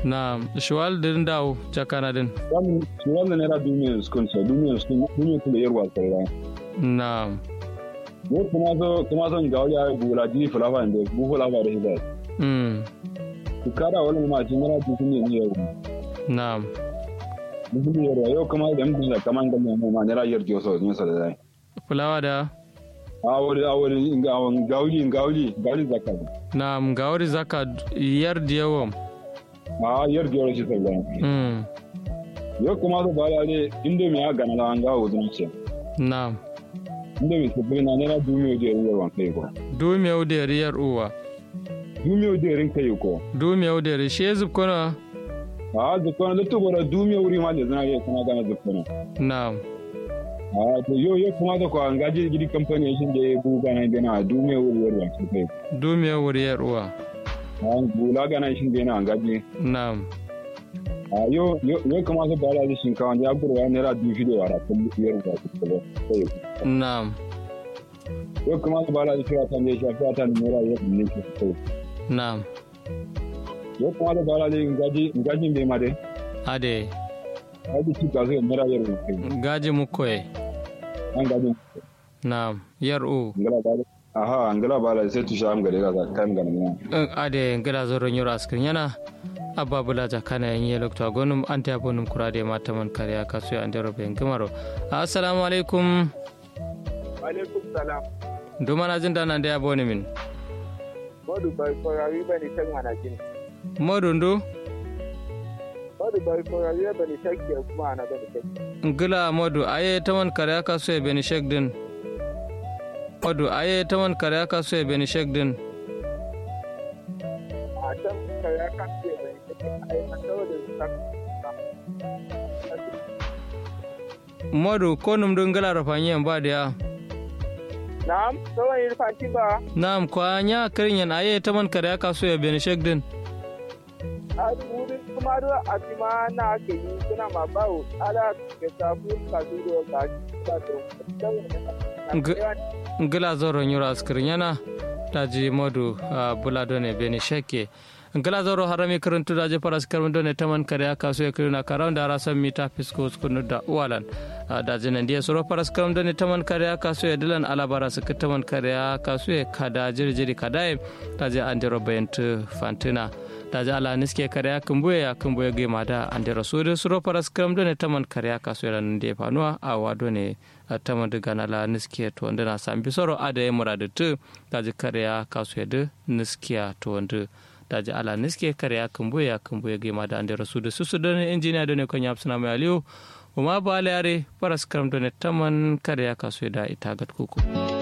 na shuwal din dawo jakana din wannan naira duniyar sukun sa duniyar sukun duniyar kuma yarwa tsarra na ne kuma so kuma son ga wani bula ji fulafa da bu fulafa da hidayat mm ku kada wani ma ji naira duniyar ne yarwa na duniyar yarwa yau kuma da mutum da kaman ga mai ma naira yar joso ne sa da dai fulawa da a wani a wani ga wani gauli gauli gauli zakat na gawari zaka yar da yawan a yar joso shi sai mm yau kuma so ba da indomi ya gana da an ga wuzun ce na indomi su bina naira duniyar da yarwa kai ko dumiyau da riyar uwa duniyar da yarin kai ko dumiyau da ri she zub kono a zukuna da tubura duniyar wuri ma da zana iya kuma gana zukuna na a to yau yau kuma da kwa ngaji gidi kamfani shi da ya buga na gana duniyar wuri yarwa kai dumiyau riyar uwa an bula gana shi da yana ngaji na a yo yo yo kuma su bala da shinkawa ya buru ya naira dubu shida wa rafin biyar da su kaba sai na yo kuma su bala da shiwa ta ne shi ta ta naira ya ne shi sai na yo kuma su bala da ngaji ngaji bai ma dai ade ngaji shi ka sai naira ya rufe gaji mukoye an ngaji na yar u ngala bala aha ngala bala sai tu sham gare ga kan ga ne in ade ngila zoron yoro askin yana abba bula jakana yan yi lokta gonum an ta bonum kurade mata man kariya kasu ya andero ben gamaro assalamu alaikum alaikum salam duma na jin dana da ya boni min modu bai korawi ba ni tan mana jin modu ndu modu bai korawi ba ni tan ke kuma ana ba ni tan ngila modu aye taman kariya kasu ya beni shek din modu aye taman kariya kasu ya beni shek din a tan ka ya kan ke ba ni tan ai an dawo da ta modu ko num dun ngila rafanyen ba da ya na'am sawan yi fanti ba nam kwa nya kirin yan aye taman kariya kasu ya beni shek din a wurin kuma do a tima na ke yi kuna ma bawo ala ke sabu ka duro ka ta to ngila zoron yoro askirin yana daji modu a bula done beni sheke ngila zoro harami karantu daji paras karmi done taman kare aka so yakirina karam da rasan mita fisko skunu da uwalan daji nan dia soro paras karam done taman kare aka so ya dilan alabara su taman kare aka so ya kada jirjiri kadaye daji andero bayantu fantina daji ala niske kare ya kumbuye ya kumbuye ge mada andero so de soro paras karam done taman kare aka so ya nan dia fanuwa a wado ne tama daga nala niskiya to wanda na sami soro ada ya muradu tu daji kariya kasu yadu niskiya to wanda daji ala niskiya kariya kumbuya ya kumbuya gima da ande rasu da susu da ne injiniya da ne kan yafi suna mai aliyu umma ba yare faras karam da ne taman kariya kasu yada ita gat kuku.